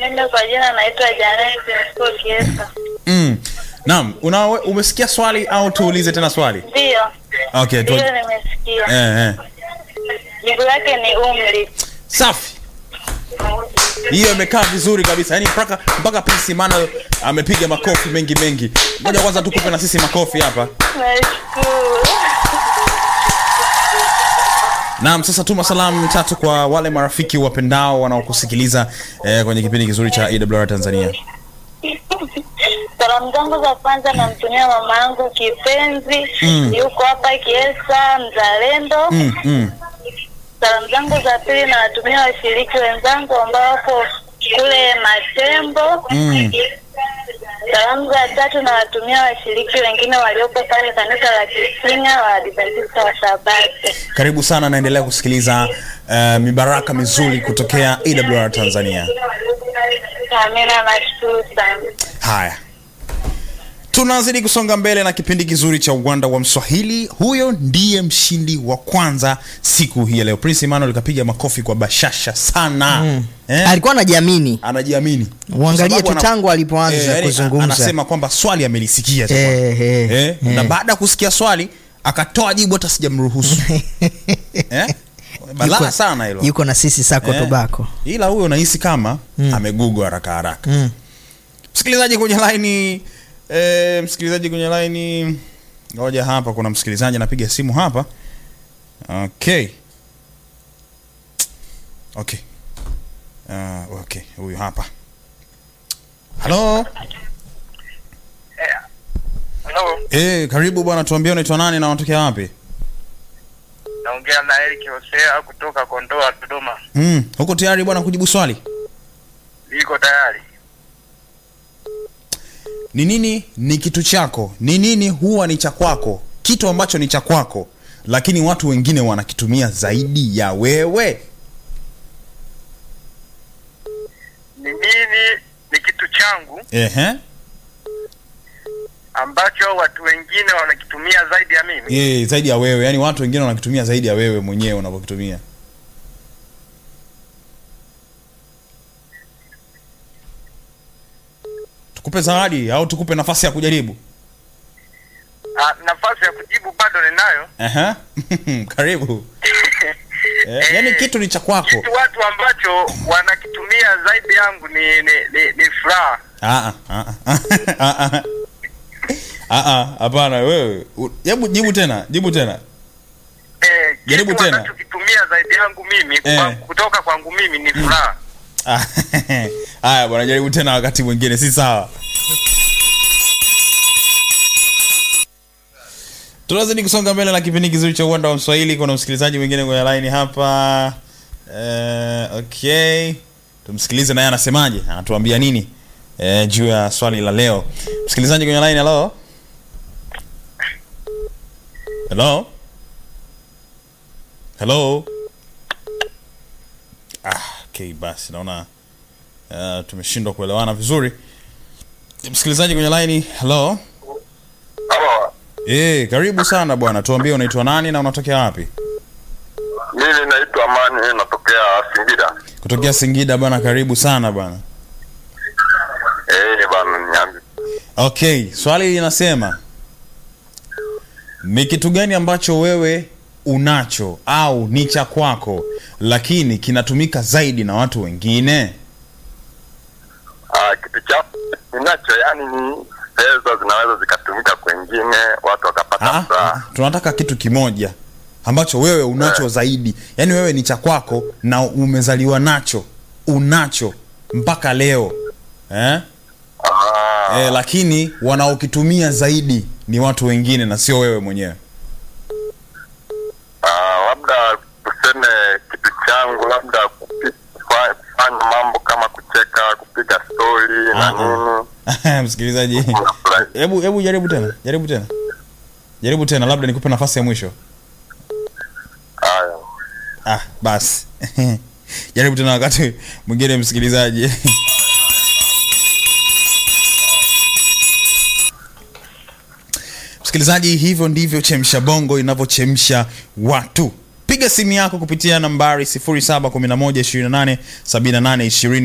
Mimi kwa jina naitwa Janet Msko Kiesa. Mm. Naam, una umesikia swali au tuulize tena swali? Ndio, Okay, tu. ndio nimesikia. Eh, eh. Jibu lake ni umri. Safi. Hiyo imekaa vizuri kabisa. Yaani mpaka mpaka Prince Emmanuel amepiga makofi mengi mengi. Ngoja kwanza tukupe na sisi makofi hapa. Nashukuru. Naam, sasa tuma salamu tatu kwa wale marafiki wapendao wanaokusikiliza eh, kwenye kipindi kizuri cha EWR Tanzania. Salamu zangu za kwanza namtumia mama yangu kipenzi, Mm. yuko hapa Kiesa, mzalendo. Mm, mm. Salamu zangu za pili nawatumia washiriki wenzangu ambao wako kule Matembo. Mm. Salamu za tatu nawatumia washiriki wengine walioko pale kanisa la Kisinga wa Adventista wa Sabato. Karibu sana, naendelea kusikiliza eh, mibaraka mizuri kutokea EWR Tanzania. Amina, nashukuru sana. Haya, tunazidi kusonga mbele na kipindi kizuri cha uwanda wa Mswahili. Huyo ndiye mshindi wa kwanza siku hii ya leo. Prince Emmanuel kapiga makofi kwa bashasha sana mm. eh? alikuwa anajiamini anajiamini Uangalie Kwa sababu tu ana- tangu alipoanza yaani kuzungumza. anasema kwamba swali amelisikia jamani. Eh, eh, eh? eh. na baada ya kusikia swali akatoa jibu hata sijamruhusu eh? balaa Yuko- sana hilo yuko na sisi sako Eh, tobako ila huyo nahisi kama amegugu haraka haraka mm. msikilizaji kwenye laini eh, msikilizaji kwenye laini ngoja hapa kuna msikilizaji anapiga simu hapa okay okay uh, okay huyu hapa halo Hello, eh, karibu bwana tuambie unaitwa nani na unatokea wapi naongea na Eric Hosea kutoka Kondoa, Dodoma. mm, huko tayari bwana kujibu swali Niko tayari. ni nini ni kitu chako ni nini huwa ni cha kwako kitu ambacho ni cha kwako lakini watu wengine wanakitumia zaidi ya wewe Ni nini? Ni kitu changu Ehe. ambacho watu wengine wanakitumia zaidi ya mimi. Eh, zaidi ya wewe yaani watu wengine wanakitumia zaidi ya wewe mwenyewe unavyokitumia tukupe zawadi au tukupe nafasi ya kujaribu Ah, nafasi ya kujibu bado ninayo. Aha. karibu eh, yaani kitu ni cha kwako Kitu watu ambacho wanakitumia zaidi yangu ni ni, ni, ni furaha. Ah, ah, ah, ah, ah. Ah, ah, hapana wewe U- hebu jibu tena jibu tena Eh, Jaribu kitu tena. wanachokitumia zaidi yangu mimi Eh. kwa, kutoka kwangu mimi ni furaha. Ah, haya bwana jaribu tena wakati mwingine si sawa tunazidi kusonga mbele na kipindi kizuri cha uwanda wa mswahili kuna msikilizaji mwingine kwenye line hapa eh, okay tumsikilize naye anasemaje anatuambia nini eh, juu ya swali la leo msikilizaji kwenye line hello hello hello ah, okay basi naona uh, tumeshindwa kuelewana vizuri msikilizaji kwenye line hello Halo, Eh, karibu sana bwana. Tuambie unaitwa nani na unatokea wapi? mimi naitwa Amani, natokea Singida. Kutokea Singida bwana, karibu sana bwana. Eh, bana niambi. Okay, swali linasema ni kitu gani ambacho wewe unacho au ni cha kwako lakini kinatumika zaidi na watu wengine? Ah, kitu cha ninacho yani ni pesa zinaweza zikatumika kwengine, watu Ah, wakapata ah, furaha. tunataka kitu kimoja ambacho wewe unacho zaidi, yaani wewe ni cha kwako na umezaliwa nacho, unacho mpaka leo eh? Ah, eh, lakini wanaokitumia zaidi ni watu wengine na sio wewe mwenyewe ah, labda tuseme kitu changu labda kupi- kufa- kufanya mambo kama kucheka, kupiga stori na Ah, nini. msikilizaji Unafurahi. hebu hebu jaribu tena jaribu tena jaribu tena labda nikupe nafasi ya mwisho Haya. ah basi jaribu tena wakati mwingine msikilizaji msikilizaji hivyo ndivyo chemsha bongo inavyochemsha watu piga simu yako kupitia nambari 0711287820